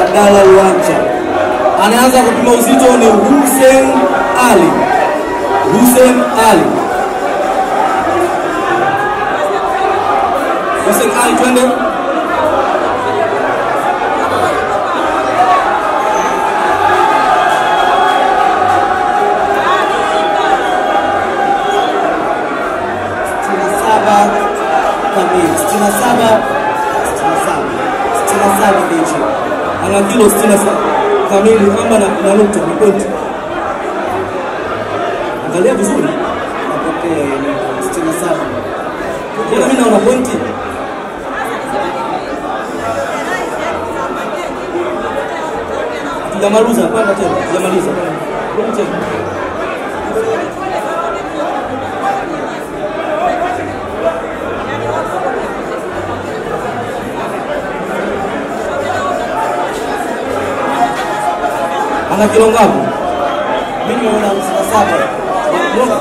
Abdalla Luanja. Anaanza kupima uzito ni Hussein Ali. Hussein Ali. Hussein Ali, twende. sitini na saba kamili, sitini na saba sitini na saba sitini na saba ndicho ana kilo 67 kamili ama na, na nukta ni pointi. Angalia vizuri, napokea hiyo sitini na saba mbona mimi naona pointi? Tujamaliza, panda tena, tujamaliza. Rudi tena. Ana kilo ngapi? mimi naona hamsini na saba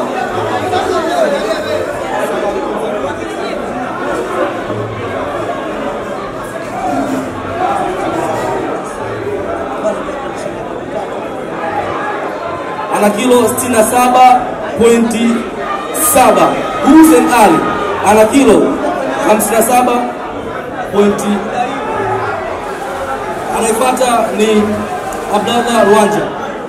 ana kilo 67.7. Hussein Ali ana kilo 57 pointi. Anayefuata ni Abdallah Rwanja.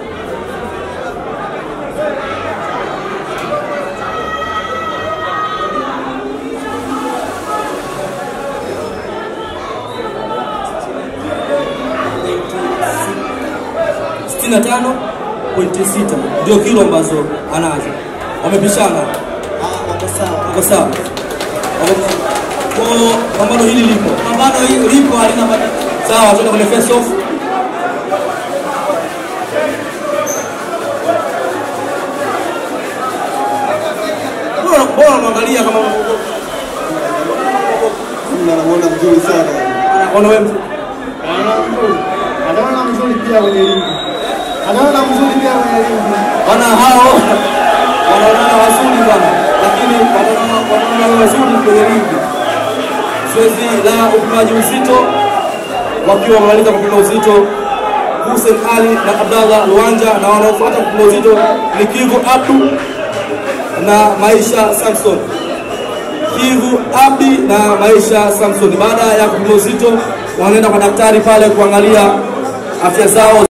sitini na tano pointi sita ndio kilo ambazo anazo. Wamepishana, Ah, wako sawa wako sawa. Wame- Kwa pambano hili lipo pambano hili lipo halina matatizo sawa, tuende kwenye face off. Bora bora mwangalia kama Namuona mzuri sana. anaona wewe Anaona mzuri. Anaona mzuri pia kwenye ringi. Anaona mzuri pia kwenye ringi. wana hao wanaonana wazuri bwana, lakini wanaonana wanaonana wazuri kwenye ringi. Zoezi la upimaji uzito wakiwa wamemaliza kupima uzito Hussein Ali na Abdallah Luanja, na wanaofuata kupima uzito ni Kivu Abdu na Maisha Samson. Kivu Abdi na Maisha Samson. Baada ya kupima uzito, wanaenda kwa daktari pale kuangalia afya zao.